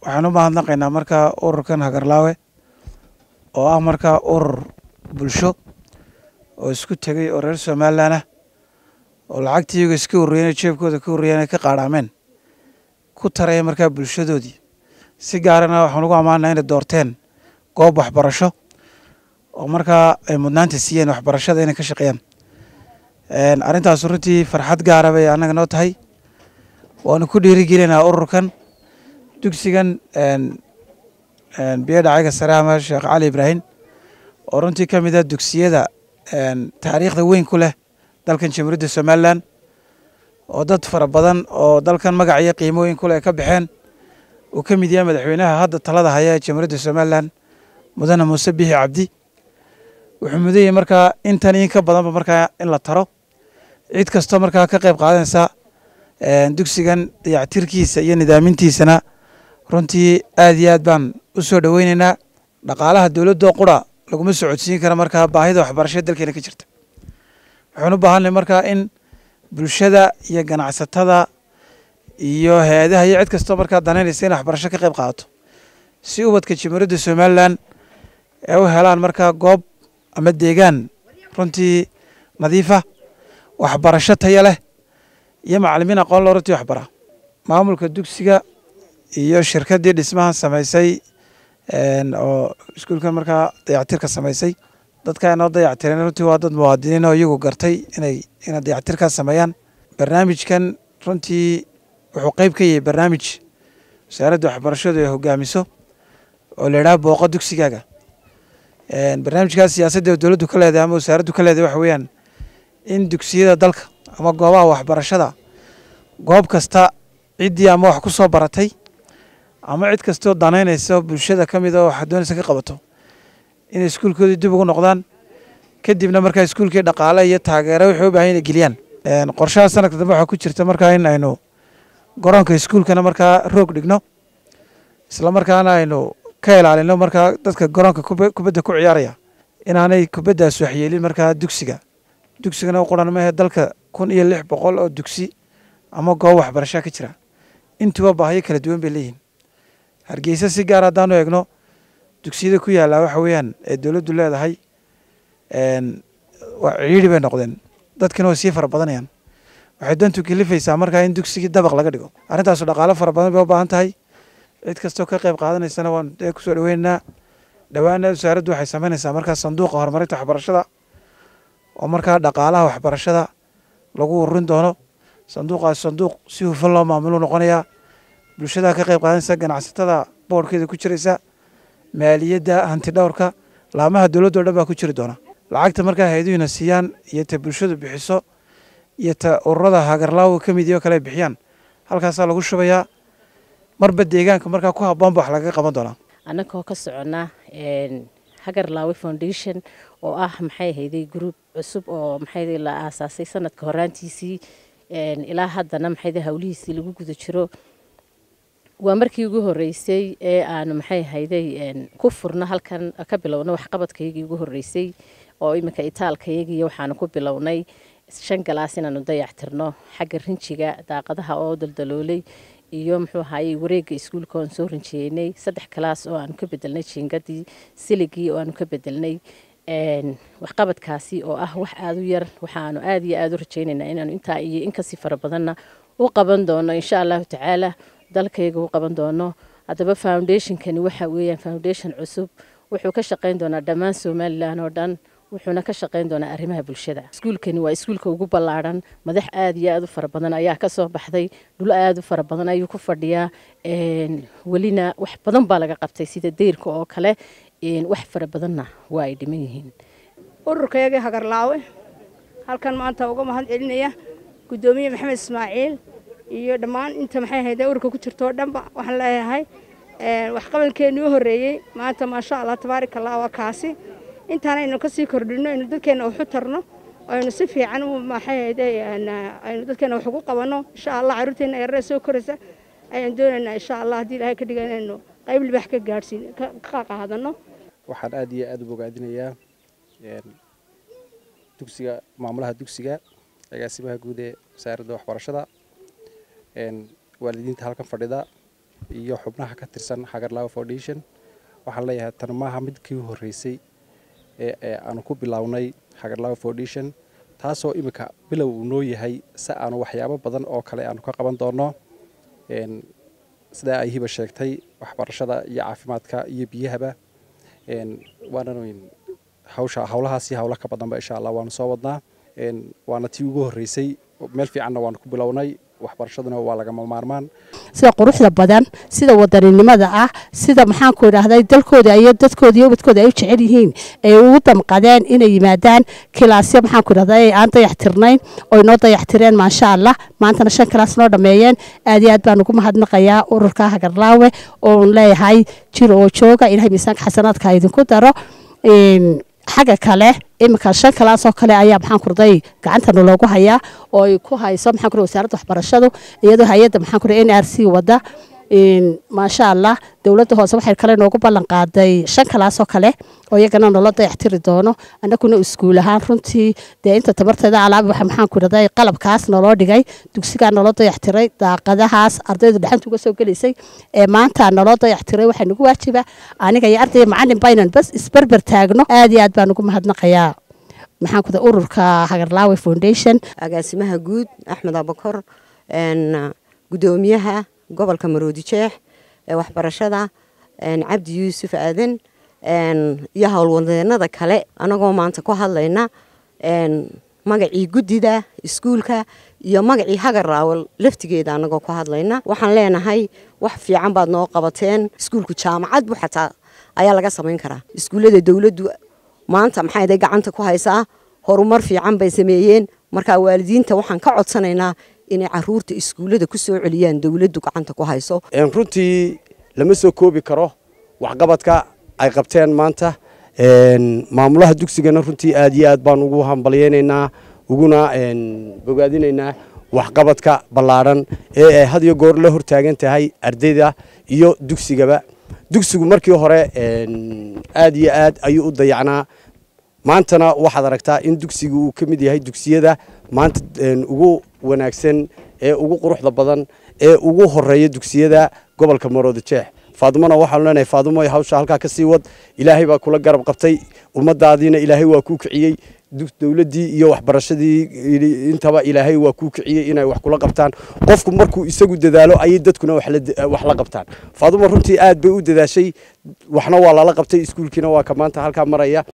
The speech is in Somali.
waxaan u mahadnaqaynaa markaa ururkan hagarlaawe oo ah markaa urur bulsho oo isku tegay oo reer somalilan ah oo lacagtii iyaga iska horreeyeen jeebkooda ka horreeyeen ay ka qaadhaameen ku taraya markaa bulshadoodii si gaarana waxaan ugu ammaanaa inay doorteen goob waxbarasho oo markaa ay mudnaanta siiyeen waxbarashada inay ka shaqeeyaan arrintaas runtii farxad gaara bay annaga noo tahay waanu ku dhiirigelinaa ururkan dugsigan biyo dhacaga sare ama sheekh cali ibraahim oo runtii ka mid ah dugsiyada taariikhda weyn ku leh dalkan jamhuuriyadda somalilan oo dad fara badan oo dalkan magac iyo qiimooyin ku leh ka baxeen uu ka mid yahay madaxweynaha hadda talada haya ee jamhuuriyadda somalilan mudane muuse bixi cabdi wuxuu mudan yahay markaa intan in ka badanba markaa in la taro cid kastoo markaa ka qayb qaadanaysa dugsigan dayactirkiisa iyo nidaamintiisana runtii aad iyo aad baan u soo dhoweyneynaa dhaqaalaha dowladoo qura laguma socodsiin kara markaa baahida waxbarashada dalkeena ka jirta waxaan u baahanay markaa in bulshada iyo ganacsatada iyo hay-adaha iyo cid kastoo markaa danaynaysa in waxbarasho ka qayb qaadato si ubadka jamhuuriyadda somalilan ay u helaan markaa goob ama deegaan runtii nadiifa waxbarasho taya leh iyo macalimiin aqoon loo runtii waxbara maamulka dugsiga iyo shirkaddii dhismaha samaysay oo iskuulkan markaa dayactirka samaysay dadka inoo dayactireen runtii waa dad muwaadiniin oo iyagu gartay inay inay dayactirkaas sameeyaan barnaamijkan runtii wuxuu qeyb ka yahay barnaamij wasaaradda waxbarashadu ay hogaamiso oo la yidhaha booqo dugsigaaga barnaamijkaas siyaasadda dowladdu ka leedahay ama wasaaraddu ka leedahay waxa weeyaan in dugsiyada dalka ama goobaha waxbarashada goob kasta ciddii ama wax ku soo baratay ama cid kastoo danaynaysa bulshada ka mid a oo waxaad doonaysa ka qabato inay iskuulkoodii dib ugu noqdaan kadibna markaa iskuulkii dhaqaale iyo taageero waxay u baahan inay geliyaan qorshaha sanadka dambe waxaa ku jirta markaa in aynu garoonka iskuulkana markaa roog dhigno isla markaana aynu ka ilaalino markaa dadka garoonka kubadda ku ciyaaraya inaanay kubaddaas waxyeelin markaa dugsiga dugsigana u qoran maahe dalka kun iyo lix boqol oo dugsi ama goob waxbarashaa ka jira intuba baahiyo kala duwan bay leeyihin hargeysa si gaar haddaanu eegno dugsiyada ku yaallaa waxa weeyaan ee dowladdu leedahay waa ciidhi bay noqdeen dadkina way sii fara badanayaan waxay dantu kalifaysaa markaa in dugsigii dabaq laga dhigo arrintaasu dhaqaalo fara badan bay u baahan tahay cid kastoo ka qayb qaadanaysana waan dee kusoo dhaweynaynaa dhowaana wasaaraddu waxay samaynaysaa markaa sanduuqa horumarinta waxbarashada oo markaa dhaqaalaha waxbarashada lagu ururin doono sanduuqaas sanduuq si hufan loo maamulu noqonayaa bulshada ka qayb qaadanaysa ganacsatada boorhkeeda ku jiraysa maaliyadda hanti dhowrka laamaha dowladdo dhan baa ku jiri doona lacagta markaa hay-aduhina siiyaan iyo ta bulshadu bixiso iyo ta ururada hagarlaawo ka mid iyo kale ay bixiyaan halkaasaa lagu shubayaa marba deegaanka markaa ku habboonba wax lagaga qaban doonaa annagoo ka soconnaa hagarlaawe foundation oo ah maxay hayday gruub cusub oo maxay la aasaasay sanadka horaantiisii ilaa haddana maxay hawlihiisii lagu guda jiro waa markii ugu horeysay ee aanu maxay hayday ku furno halkan ka bilowno waxqabadkaygii ugu horeysay oo iminka itaalkayagiiyo waxaanu ku bilownay shan galaas inaanu dayactirno xagga rinjiga daaqadaha oo daldaloolay iyo muxuu ahaayey wareegga iskuulka oan soo rinjiyeynay saddex galaas oo aanu ka bedelnay jiingadii siligii oo aanu ka bedelnay waxqabadkaasi oo ah wax aada u yar waxaanu aada iyo aada u rajaynaynaa inaanu intaa iyo inkasii fara badanna u qaban doono insha allahu tacaala dalkayga u qaban doono haddaba foundationkani waxa weeyaan foundation cusub wuxuu ka shaqayn doonaa dhammaan somalilan oo dhan wuxuuna ka shaqayn doonaa arrimaha bulshada iskuulkani waa iskuulka ugu ballaadhan madax aada iyo aada u fara badan ayaa ka soo baxday dhul aada u fara badan ayuu ku fadhiyaa welina wax badan baa laga qabtay sida deyrka oo kale wax fara badanna waa ay dhiman yihiin ururkayagii hagarlaawe halkan maanta uga mahad celinaya guddoomiye maxamed ismaaciil iyo dhammaan inta maxay hayda ururka ku jirto oo dhanba waxaan leeyahay waxqabalkeennii u horreeyey maanta maasha allah tabaarika allah waa kaasi intaan aynu kasii kordhino aynu dadkeenna waxu tarno aynu si fiican u maxay hayda aynu dadkeenna wax ugu qabanno insha allah carruurteenna yarare soo koraysa ayaan doonaynaa insha allah haddii ilaahay ka dhiga inaynu qayb libax ka gaadhsiin ka qaadano waxaan aada iyo aada u bogaadinayaa dugsiga maamulaha dugsiga agaasimaha guud ee wasaaradda waxbarashada waalidiinta halkan fadhida iyo xubnaha ka tirsan hagarlaawe foundation waxaan leeyahay tan maaha midkii horreysay ee ee aanu ku bilownay hagarlaawe foundation taasoo iminka bilow uu noo yahay si aanu waxyaabo badan oo kale aanu ka qaban doono sidaa ay hiba sheegtay waxbarashada iyo caafimaadka iyo biyahaba waana hawsha hawlahaasi hawlo ka badanba insha allah waanu soo wadnaa waana tii ugu horreysay meel fiicanna waanu ku bilownay waxbarashaduna waa lagama maarmaan sida quruxda badan sida wadaninimada ah sida maxaanku idhaahday dalkooda iyo dadkooda iyo ubadkooda ay u jecel yihiin ay ugu damqadeen inay yimaadaan kilaasyo maxaanku idhahday aan dayaxtirnayn oo inoo dayaxtireen maasha allah maantana shan kilaas noo dhammeeyeen aad iyo aad baan ugu mahadnaqayaa ururka hagarlaawe oon leeyahay jir oo jooga ilahay miisaanka xasanaadka idinku daro xagga kale iminka shan kalaasoo kale ayaa maxaan kurday gacantana loogu hayaa oo ay ku hayso maxaan kurday wasaaradda waxbarashadu iyadoo hay-adda maxaan kurday n r c wada maasha allah dowladda hoose waxay kale noogu ballan qaaday shan kalaasoo kale oo iyagana nolo dayaxtiri doono annaguna iskuul ahaan runtii dee inta tabarteeda alaabi waxa maxaan ku idhahday qalabkaas naloo dhigay dugsigaa naloo dayaxtiray daaqadahaas ardaydu dhexanta uga soo gelaysay ee maanta naloo dayaxtiray waxaa nagu waajiba aniga iyo ardayga macalin baynan bas isberber taagno aad iyo aad baan ugu mahadnaqayaa maxaan ku ururka hagarlaawe foundation agaasimaha guud axmed abakor gudoomiyaha gobolka maroodi jeex ee waxbarashada cabdi yuusuf aadan iyo howlwadeenada kale anagoo maanta ku hadlayna magacii guddida iskuulka iyo magacii hagarraawal laftigeeda anagoo ku hadlayna waxaan leenahay wax fiican baad noo qabateen iskuulku jaamacad bu xataa ayaa laga samayn karaa iskuullada dowladdu maanta maxayday gacanta ku haysaa horumar fiican bay sameeyeen markaa waalidiinta waxaan ka codsanaynaa inay caruurta iskuullada ku soo celiyaan dowladdu gacanta ku hayso runtii lama soo koobi karo waxqabadka ay qabteen maanta maamulaha dugsigana runtii aad iyo aad baan ugu hambalyeynaynaa uguna bogaadinaynaa waxqabadka ballaadhan ee ay had iyo goor la hortaagan tahay ardayda iyo dugsigaba dugsigu markii hore aad iyo aad ayuu u dayacnaa maantana waxaad aragtaa in dugsiga uu ka mid yahay dugsiyada maanta ugu wanaagsan ee ugu quruxda badan ee ugu horeeya dugsiyada gobolka maroodi jeex faadumona waxaanu leenahay faadumo hawsha halkaa ka sii wad ilaahay baa kula garab qabtay ummadaadiina ilaahay waa kuu kiciyey dowladdii iyo waxbarashadii intaba ilaahay waa kuu kiciyey inay wax kula qabtaan qofku markuu isagu dadaalo ayay dadkuna wax la qabtaan faadumo runtii aad bay u dadaashay waxna waa lala qabtay iskuulkiina waa ka maanta halkaa maraya